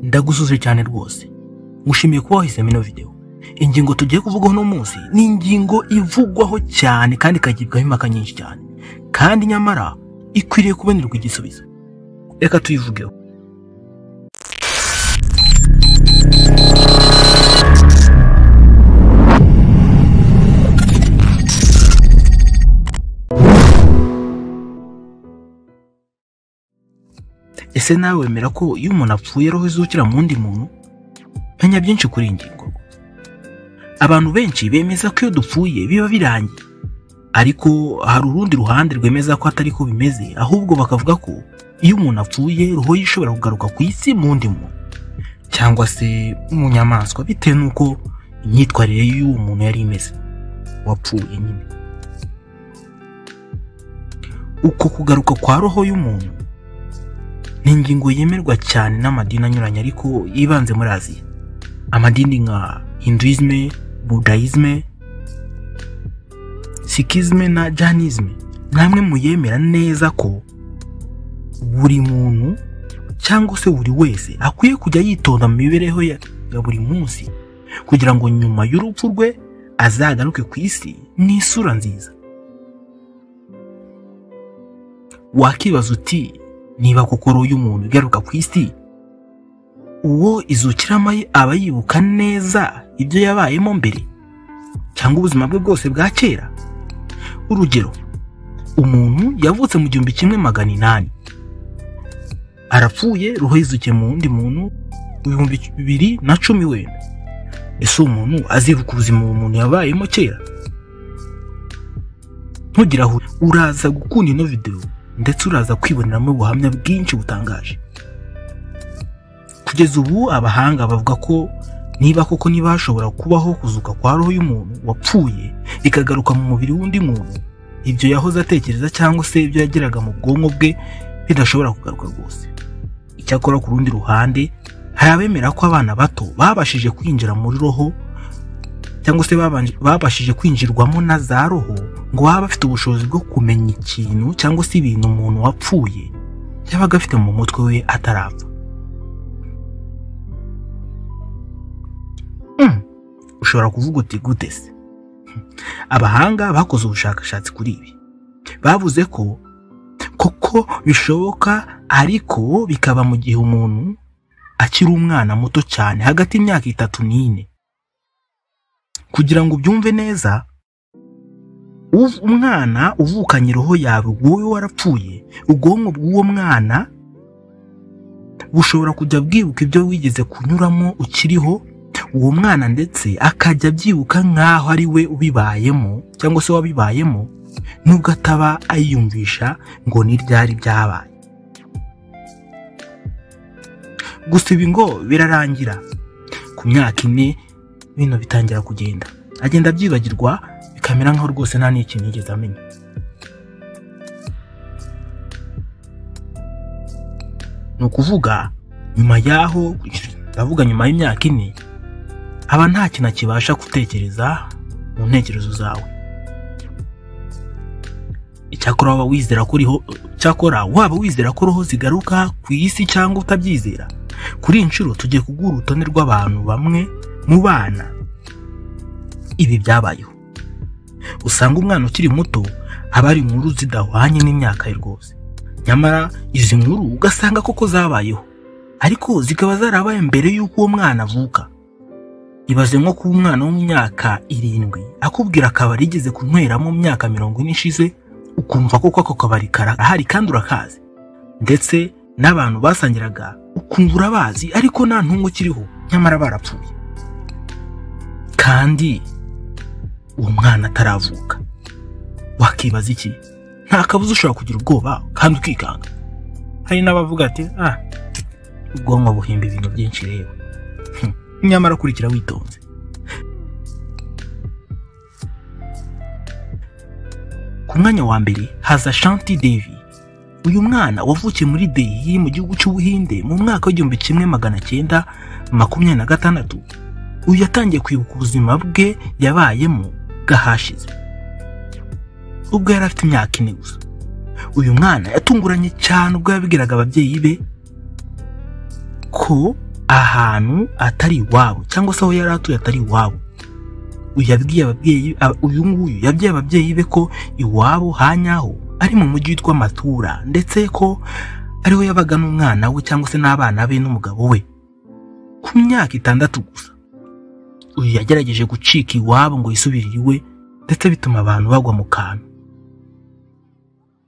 ndagusuje cyane rwose ngushimiye kuba wahisemo ino videwo ingingo tugiye kuvugaho uno munsi ni ingingo ivugwaho cyane kandi ikagibwaho impaka nyinshi cyane kandi nyamara ikwiriye kubonerwa igisubizo reka tuyivugeho ese nawe wemera ko iyo umuntu apfuye roho izukira mu wundi muntu menya byinshi kuri iyi ngingo abantu benshi bemeza ko iyo dupfuye biba birangiye ariko hari urundi ruhande rwemeza ko atari ko bimeze ahubwo bakavuga ko iyo umuntu apfuye roho ye ishobora kugaruka ku isi mu wundi muntu cyangwa se mu nyamaswa bitewe n'uko imyitwarire y'uwo muntu yari imeze wapfuye nyine uko kugaruka kwa roho y'umuntu ni ingingo yemerwa cyane n'amadini anyuranye ariko yibanze muri aziya amadini nka hinduisme budayizme sikizme na janisme ni amwe mu yemera neza ko buri muntu cyangwa se buri wese akwiye kujya yitonda mu mibereho ya ya buri munsi kugira ngo nyuma y'urupfu rwe azagaruke ku isi n'isura nziza wakibaza uti niba koko roho y'umuntu igaruka ku isi uwo izukiramo aba yibuka neza ibyo yabayemo mbere cyangwa ubuzima bwe bwose bwa kera urugero umuntu yavutse mu gihumbi kimwe magana inani arapfuye roho yizukiye mu wundi muntu ibihumbi bibiri na cumi wenda ese uwo muntu azibuka ubuzima uwo muntu yabayemo kera ntugira aho uraza gukunda ino videwo ndetse uraza kwiboneramo ubuhamya bwinshi butangaje kugeza ubu abahanga bavuga ko niba koko niba hashobora kubaho kuzuka kwa roho y'umuntu wapfuye ikagaruka mu mubiri w'undi muntu ibyo yahoze atekereza cyangwa se ibyo yageraga mu bwonko bwe bidashobora kugaruka rwose icyakora ku rundi ruhande hari abemera ko abana bato babashije kwinjira muri roho cyangwa se babashije kwinjirwamo na za roho ngo baba bafite ubushobozi bwo kumenya ikintu cyangwa se ibintu umuntu wapfuye yabaga afite mu mutwe we atarapfa ushobora kuvuga uti gute se abahanga bakoze ubushakashatsi kuri ibi bavuze ko koko bishoboka ariko bikaba mu gihe umuntu akiri umwana muto cyane hagati y'imyaka itatu n'ine kugira ngo ubyumve neza umwana uvukanye roho yawe wowe warapfuye ubwonko bw'uwo mwana bushobora kujya bwibuka ibyo wigeze kunyuramo ukiriho uwo mwana ndetse akajya abyibuka nk'aho ari we ubibayemo cyangwa se wabibayemo nubwo ataba ayiyumvisha ngo ni ryari byabaye gusa ibi ngo birarangira ku myaka ine bino bitangira kugenda agenda abyibagirwa bikamera nkaho rwose nta n'ikintu yigeze amenya ni ukuvuga nyuma y'aho ndavuga nyuma y'imyaka ine aba nta kintu kibasha gutekereza mu ntekerezo zawe icyakora waba wizera ko uriho cyakora waba wizera ko roho zigaruka ku isi cyangwa utabyizera kuri iyi nshuro tugiye kuguha urutonde rw'abantu bamwe mu bana ibi byabayeho usanga umwana ukiri muto aba ari inkuru zidahwanye n'imyaka ye rwose nyamara izi nkuru ugasanga koko zabayeho ariko zikaba zarabaye mbere y'uko uwo mwana avuka ibaze nko kuba umwana wo mu myaka irindwi akubwira akabari yigeze kunyweramo mu myaka mirongo ine ishize ukumva koko ako kabari karahari kandi urakazi ndetse n'abantu basangiraga ukumva urabazi ariko nta ntungu ukiriho nyamara barapfuye kandi uwo mwana ataravuka wakibaza iki nta kabuza ushobora kugira ubwoba kandi ukikanga hari n'abavuga ati ah ubwonko buhimba ibintu byinshi rero nyamara kurikira witonze ku mwanya wa mbere haza shanti devi uyu mwana wavukiye muri dehi mu gihugu cy'ubuhinde mu mwaka w'igihumbi kimwe magana cyenda makumyabiri na gatandatu uyu yatangiye kwibuka ubuzima bwe yabayemo bwahashize ubwo yari afite imyaka ine gusa uyu mwana yatunguranye cyane ubwo yabwiraga ababyeyi be ko ahantu atari iwabo cyangwa se aho yari atuye atari iwabo yabwiye ababyeyi ab- uyu nguyu yabwiye ababyeyi be ko iwabo hanyaho ari mu mujyi witwa matura ndetse ko ariho yabaga n'umwana we cyangwa se n'abana be n'umugabo we ku myaka itandatu gusa uyu yagerageje gucika iwabo ngo yisubirire iwe ndetse bituma abantu bagwa mu kantu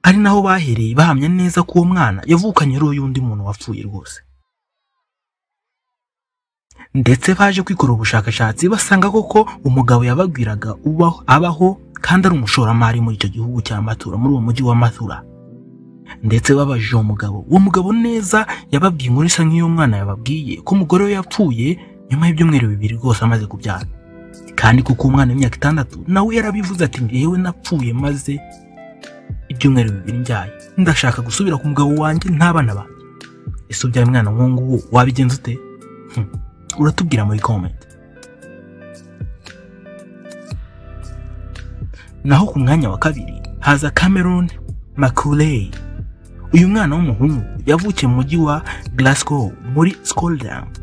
ari naho bahereye bahamya neza ko uwo mwana yavukanye roho y'undi muntu wapfuye rwose ndetse baje kwikorera ubushakashatsi basanga koko umugabo yababwiraga ubaho abaho kandi ari umushoramari muri icyo gihugu cya matura muri uwo mujyi wa matura ndetse babajije uwo mugabo uwo mugabo neza yababwiye inkuru isa nk'iyo mwana yababwiye ko umugore we yapfuye nyuma y'ibyumweru bibiri rwose amaze kubyara kandi kuko umwana w'imyaka itandatu nawe yarabivuze ati njyewe napfuye maze ibyumweru bibiri mbyaye ndashaka gusubira ku mugabo wanjye ntabana banjye ese ubyaye umwana nk'uwo nguwo wabigenza ute uratubwira muri komenti naho ku mwanya wa kabiri haza cameron maculey uyu mwana w'umuhungu yavukiye mu mujyi wa glasgow muri scotland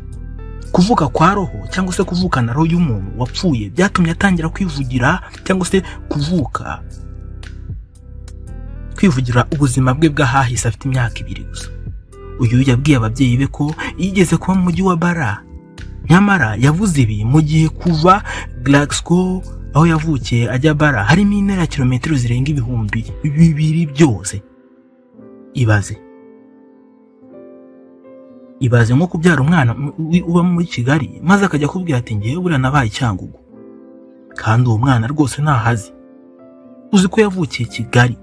kuvuka kwa roho cyangwa se kuvukana roho y'umuntu wapfuye byatumye atangira kwivugira cyangwa se kuvuka kwivugira ubuzima bwe bw'ahahise afite imyaka ibiri gusa uyu yabwiye ababyeyi be ko yigeze kuba mu mujyi wa bara nyamara yavuze ibi mu gihe kuva Glasgow aho yavukiye ajya bara harimo intera ya kilometero zirenga ibihumbi bibiri byose ibaze ibaze nko kubyara umwana mu- wi- uba muri kigali maze akajya akubwira ati ngewe buriya nabaye icyangugu kandi uwo mwana rwose ntahazi uzi ko yavukiye kigali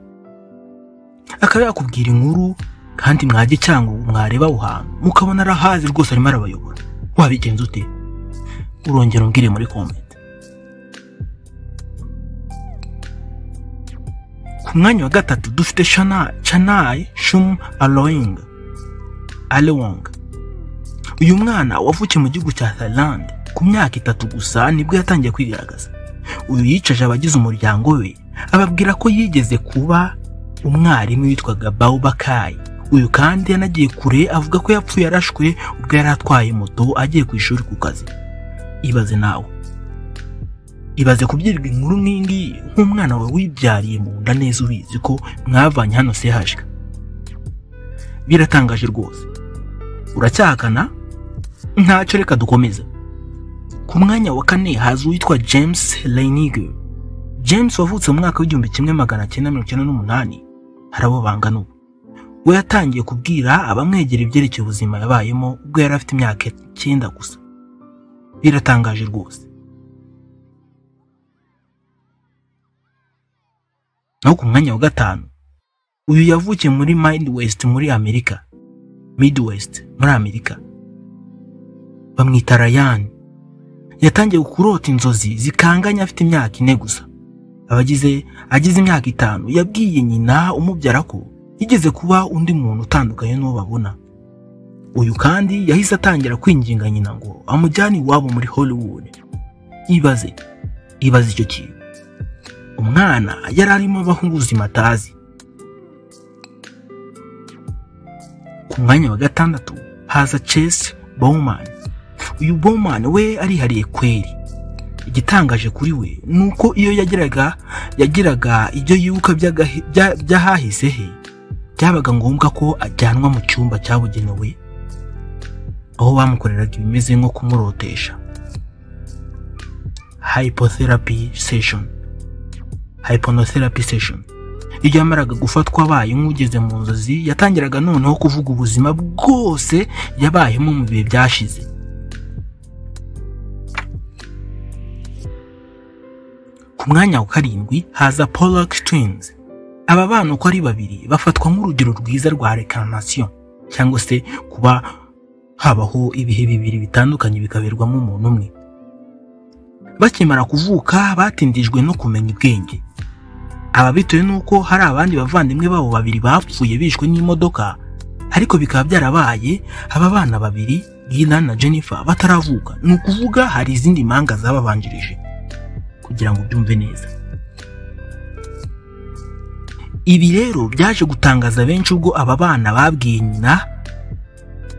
akaba yakubwira inkuru kandi mwajya icyangugu mwareba aho hantu mukabona arahazi rwose arimo arabayobora wabigenza ute urongera umbwire muri comment ku mwanya wa gatatu dufite Shana- chanai shum aloing alewong uyu mwana wavukiye mu gihugu cya thailand ku myaka itatu gusa nibwo yatangiye kwigaragaza uyu yicaje abagize umuryango we ababwira ko yigeze kuba umwarimu witwaga baubakayi uyu kandi yanagiye kure avuga ko yapfuye arashwe ubwo yari atwaye moto agiye ku ishuri ku kazi ibaze nawe ibaze kubyirwa inkuru nk'iyi ngiyi nk'umwana wawe wibyariye mu nda neza ubizi ko mwavanye hano sehashwe biratangaje rwose uracyahakana ntacyo reka dukomeze ku mwanya wa kane haza uwitwa james leniger james wavutse mu mwaka w'igihumbi kimwe magana cyenda mirongo icyenda n'umunani hari abo bangana ubu we yatangiye kubwira abamwegera ibyerekeye ubuzima yabayemo ubwo yari afite imyaka icyenda gusa biratangaje rwose naho ku mwanya wa gatanu uyu yavukiye muri mind west muri amerika midwest muri amerika bamwita rayan yatangiye kurota inzozi zikanganye afite imyaka ine gusa abagize agize imyaka itanu yabwiye nyina umubyara ko yigeze kuba undi muntu utandukanye n'uwo babona uyu kandi yahise atangira kwinginga nyina ngo amujyane iwabo muri hollywood ibaze ibaze icyo kintu umwana yari arimo abaho ubuzima atazi ku mwanya wa gatandatu haza chess bowman uyu bowman we arihariye kweri igitangaje kuri we ni uko iyo yagiraga yagiraga ibyo yibuka by'agahe- bya- by'ahahise he byabaga ngombwa ko ajyanwa mu cyumba cyabugenewe aho bamukoreraga ibimeze nko kumurotesha hypotherapy session hypnotherapy session iyo yamaraga gufatwa abaye nk'ugeze mu nzozi yatangiraga noneho kuvuga ubuzima bwose yabayemo mu bihe byashize ku mwanya wa karindwi haza Pollock Twins. Aba bana uko ari babiri bafatwa nk'urugero rwiza rwa reincarnation cyangwa se kuba habaho ibihe bibiri bitandukanye bikaberwamo umuntu umwe. Bakimara kuvuka batindijwe no kumenya ubwenge. Aba bitewe n'uko hari abandi bavandimwe babo babiri bapfuye bishwe n'imodoka ariko bikaba byarabaye aba bana babiri Gillian na Jennifer bataravuka ni ukuvuga hari izindi mpanga zababanjirije kugira ngo ubyumve neza ibi rero byaje gutangaza benshi ubwo aba bana babwiye nyina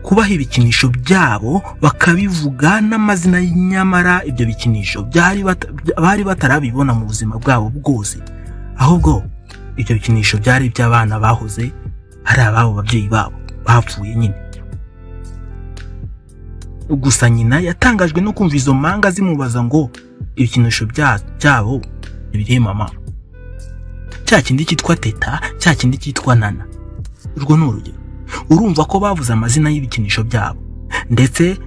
kubaha ibikinisho byabo bakabivuga n'amazina nyamara ibyo bikinisho byari bata- bari batarabibona mu buzima bwabo bwose ahubwo ibyo bikinisho byari iby'abana bahoze ari ababo babyeyi babo bapfuye nyine gusa nyina yatangajwe no kumva izo manga zimubaza ngo ibikinisho bya- byabo birihe mama cya kindi cyitwa teta cya kindi cyitwa nana urwo ni urugero urumva ko bavuze amazina y'ibikinisho byabo ndetse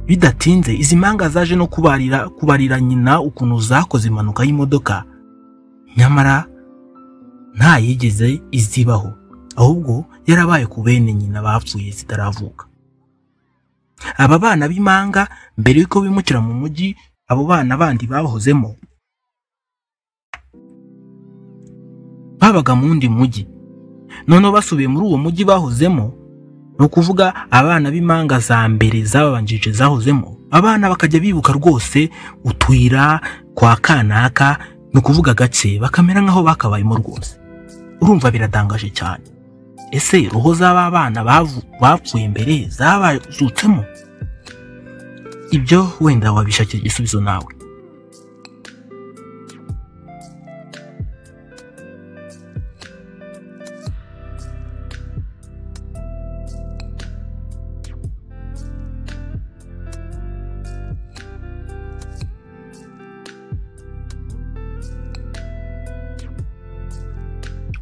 bidatinze izi mpanga zaje no kubarira kubarira nyina ukuntu zakoze impanuka y'imodoka nyamara nta yigeze izibaho ahubwo yarabaye ku bene nyina bapfuye zitaravuka aba bana b'impanga mbere y'uko bimukira mu mujyi abo bana bandi bahozemo babaga mu wundi mujyi noneho basubiye muri uwo mujyi bahozemo ni ukuvuga abana b'impanga za mbere zababanjije zahozemo abana bakajya bibuka rwose utuyira kwa kanaka ni ukuvuga gake bakamera nk'aho bakabayemo rwose urumva biratangaje cyane ese roho z'aba bana bavu- bapfuye mbere zabazutsemo ibyo wenda wabishakira igisubizo nawe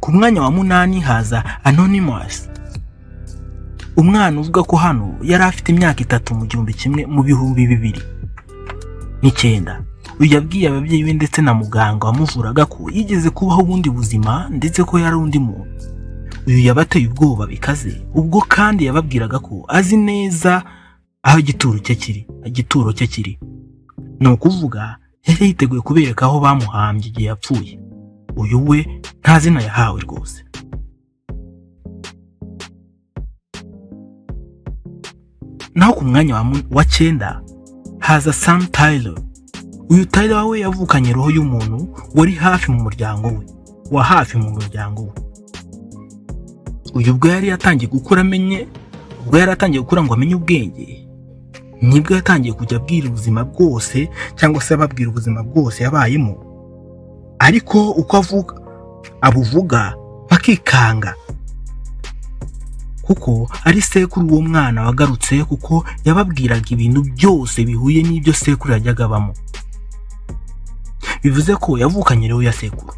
ku mwanya wa munani haza anonymous umwana uvuga ko hano yari afite imyaka itatu mu gihumbi kimwe mu bihumbi bibiri n'icyenda uyu yabwiye ababyeyi be ndetse na muganga wamuvuraga ko yigeze kubaho ubundi buzima ndetse ko yari undi muntu uyu yabateye ubwoba bikaze ubwo kandi yababwiraga ko azi neza aho igituro cye kiri igituro cye kiri ni ukuvuga yari yiteguye kubereka aho bamuhambye igihe yapfuye uyu we nta zina yahawe rwose naho ku mwanya wa mu- wa cyenda haza sam taylor uyu taylor we yavukanye roho y'umuntu wari hafi mu muryango we wa hafi mu muryango we uyu ubwo yari yatangiye gukura amenye ubwo yari atangiye gukura ngo amenye ubwenge nibwo yatangiye kujya abwira ubuzima bwose cyangwa se ababwira ubuzima bwose yabayemo ariko uko avuga abuvuga bakikanga kuko ari sekuru uwo mwana wagarutse kuko yababwiraga ibintu byose bihuye n'ibyo sekuru yajyaga abamo bivuze ko yavukanye rero ya sekuru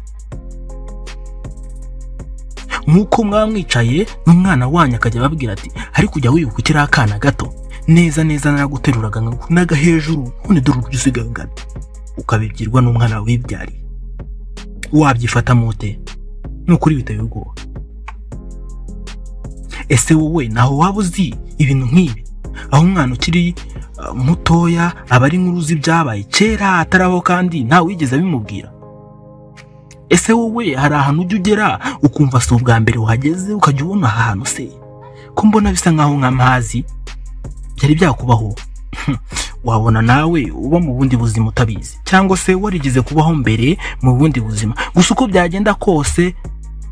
nk'uko mwamwicaye n'umwana wanyu akajya ababwira ati ariko ujya wibuka ukiri akana gato neza neza naraguteruraga naga hejuru none dore uburyo usigaye ungana ukabibyirwa n'umwana wibyariye wabyifata mute ni ukuri biteye ubwoba ese wowe naho waba uzi ibintu nk'ibi aho umwana ukiri uh, mutoya aba ari nk'uruzi uzi ibyabaye kera ataraho kandi ntawe wigeze abimubwira ese wowe hari ahantu ujya ugera ukumva si ubwa mbere uhageze ukajya ubona aha hantu se ko mbona bisa nk'aho nk'amazi byari byakubaho wabona nawe uba mu bundi buzima utabizi cyangwa se warigeze kubaho mbere mu bundi buzima gusa uko byagenda kose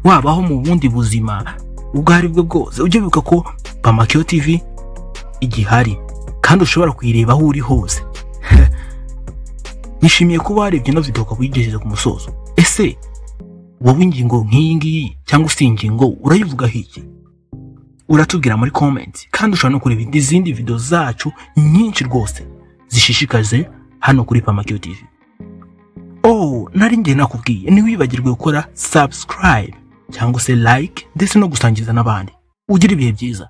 wabaho mu bundi buzima ubwo ari bwo bwose ujye wibuka ko pamakiyo tv igihari kandi ushobora kuyireba aho uri hose nishimiye kuba warebye ino video ukaba uyigejeje ku musozo ese wowe ingingo nk'iyi ngiyi cyangwa se iyi ngingo urayivugaho iki uratubwira muri comments kandi ushobora no kureba izindi video zacu nyinshi rwose zishishikaje hano kuri Pamakio TV oh nari ngiye nakubwiye ntiwibagirwe gukora subscribe cyangwa se like ndetse no gusangiza n'abandi ugira ibihe byiza